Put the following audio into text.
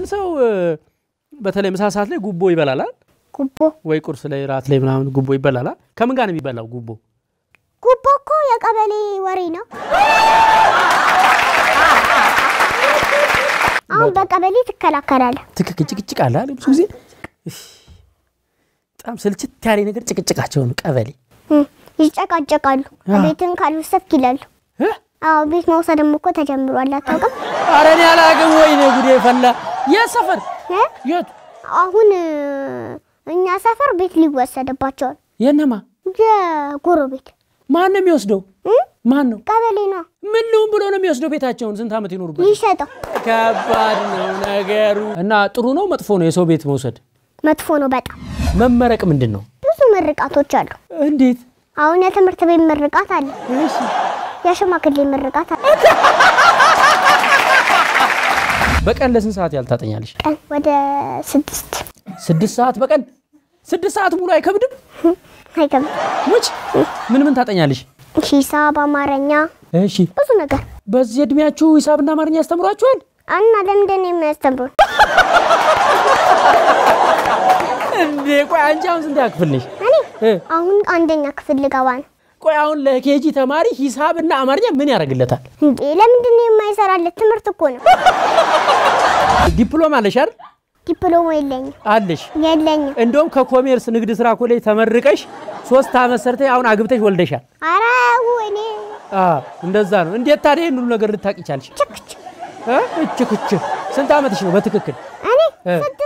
ሰው እ፣ በተለይ ምሳ ሰዓት ላይ ጉቦ ይበላላል ጉቦ ወይ ቁርስ ላይ ራት ላይ ምናምን ጉቦ ይበላላል። ከምን ጋር ነው የሚበላው ጉቦ? ጉቦ እኮ የቀበሌ ወሬ ነው። አሁን በቀበሌ ትከላከላለህ። ትክክል ጭቅጭቅ አለ አይደል? ብዙ ጊዜ እፍ፣ በጣም ስልችት ያለ ነገር ጭቅጭቃቸው ነው። ቀበሌ እም፣ ይጨቃጨቃሉ። አ። ቤትን ካልወሰድክ ይላሉ። እ? አዎ ቤት መውሰድም እኮ ተጀምሯል። አታውቅም? ኧረ እኔ አላውቅም። ወይኔ ጉዴ ፈላ። የት ሰፈር እ? የት አሁን እ፣ እኛ ሰፈር ቤት ሊወሰድባቸዋል። የነማ የጎረቤት ማን ነው የሚወስደው? እ? ማን ነው ቀበሌ ነው ምን ልሁን ብሎ ነው የሚወስደው? ቤታቸውን ስንት ዓመት ይኖሩበት? ይሸጠው። ከባድ ነው ነገሩ። እና ጥሩ ነው መጥፎ ነው የሰው ቤት መውሰድ? መጥፎ ነው በጣም። መመረቅ ምንድን ነው? ብዙ ምርቃቶች አሉ። እንዴት? አሁን የትምህርት ቤት ምርቃት አለ፣ እሺ የሽማግሌ ምርቃት አለ። በቀን ለስንት ሰዓት ያህል ታጠኛለሽ? ቀን ወደ ስድስት ስድስት ሰዓት በቀን ስድስት ሰዓት ሙሉ አይከብድም? አይገባም። ሙች ምን ምን ታጠኛለሽ? ሂሳብ፣ አማርኛ፣ እሺ ብዙ ነገር በዚህ እድሜያችሁ ሂሳብና አማርኛ ያስተምሯችኋል? እና ለምንድን ነው የሚያስተምሩን? እንዴ ቆይ አንቺ አሁን ስንት ክፍል ነሽ? እኔ እ? አሁን አንደኛ ክፍል ልገባ ነው። ቆይ አሁን ለኬጂ ተማሪ ሂሳብና አማርኛ ምን ያደርግለታል? እንዴ ለምንድን ነው የማይሰራለት? ትምህርት እኮ ነው። ዲፕሎማ አለሽ አይደል? ዲፕሎማ የለኝም አለሽ። የለኝም። እንደውም ከኮሜርስ ንግድ ስራ ኮሌጅ ተመርቀሽ ሶስት ዓመት ሰርተሽ አሁን አግብተሽ ወልደሻል። ኧረ ወይኔ አ እንደዛ ነው። እንዴት ታዲያ ይህን ሁሉ ነገር ልታቂ ቻልሽ? ችክች እ? እች ክች ስንት ዓመትሽ ነው በትክክል? እኔ እ? ስንት